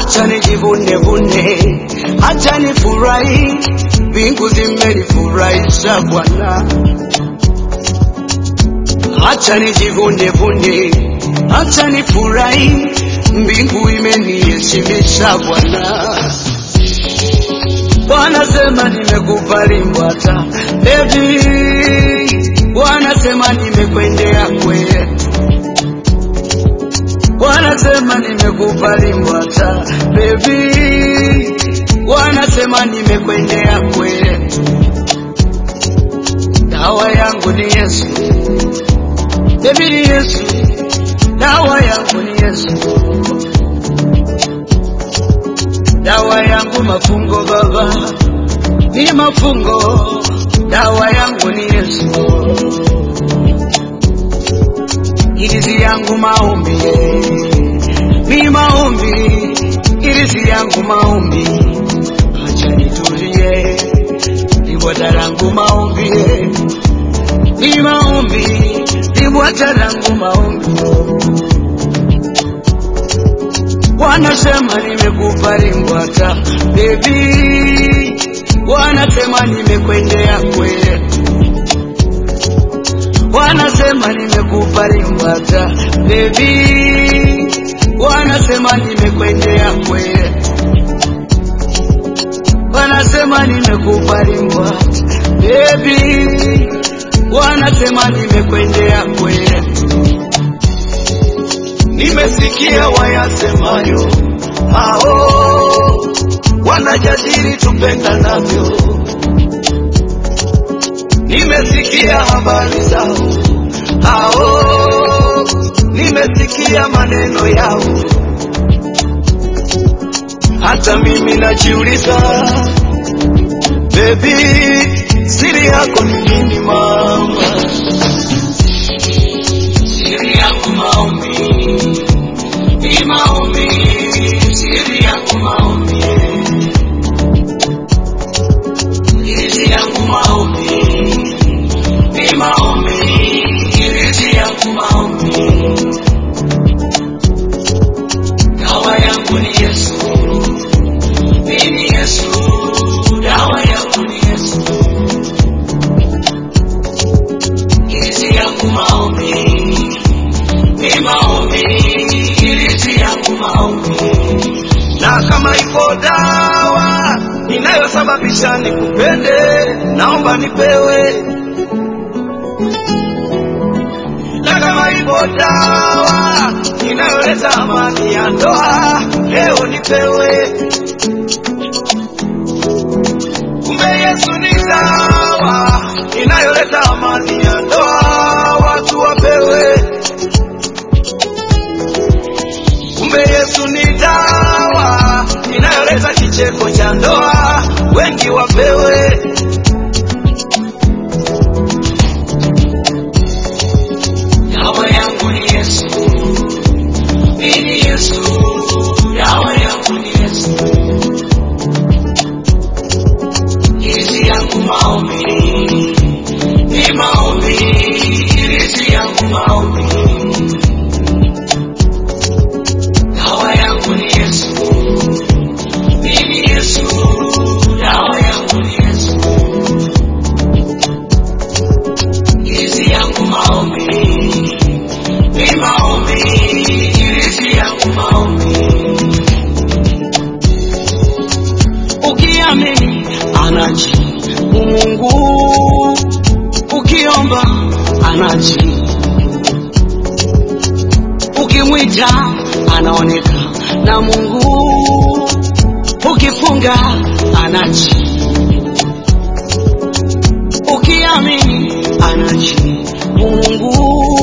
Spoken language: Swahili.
Acha nijivune vune, acha nifurahi, mbingu zimenifurahisha Bwana. Acha nijivune vune, acha nifurahi, mbingu imeniheshimisha Bwana. Wanasema nimekubali Mbwata, baby, wanasema nimekwendea kwetu, wanasema nimekubali Mbwata, baby, wanasema nimekwendea kwetu. Dawa yangu ni Yesu, baby ni Yesu, dawa yangu ni Yesu, dawa yangu mafungo baba ni mafungo, dawa yangu ni Yesu, irizi yangu maombi ni maombi, irizi yangu maombi, acha nitulie, ni bwata langu maombi ni maombi, ni bwata langu maombi wanasema nimekubali Mbwata baby, wanasema nimekwendea kwetu, wanasema nimekubali Mbwata baby, wanasema nimekwendea kwetu, wanasema nimekubali Mbwata baby, wanasema nimekwendea kwetu nimesikia wayasemayo hao wanajadili tupendanavyo, nimesikia habari zao hao, nimesikia maneno yao, hata mimi najiuliza, bebi, siri yako ni nini mama? Siri yangu maombi ni maombi, siri yangu maombi, siri yangu maombi, ni maombi, siri yangu maombi, dawa yangu ni Yesu, mimi Yesu, dawa yangu ni Yesu, siri yangu maombi, ni maombi irizi yangu maombi, na kama ipo dawa inayosababisha nikupende, naomba nipewe. Na kama ipo dawa inayoleta amani ya ndoa, leo nipewe. Kumbe Yesu ni dawa inayoleta amani ya ndoa, watu wapewe. Kumbe Yesu ni dawa inayoleta kicheko cha ndoa, wengi wapewe. Dawa yangu ni Yesu, mimi Yesu, dawa yangu ni Yesu, irizi yangu maombi, ni maombi, irizi yangu maombi dawa yangu ni Yesu, mimi Yesu, dawa yangu ni Yesu, irizi yangu maombi, ni maombi, irizi yangu maombi. Ukiamini anajibu Mungu, ukiomba anajibu ukimwita anaoneka na Mungu, ukifunga anaji, ukiamini anaji Mungu,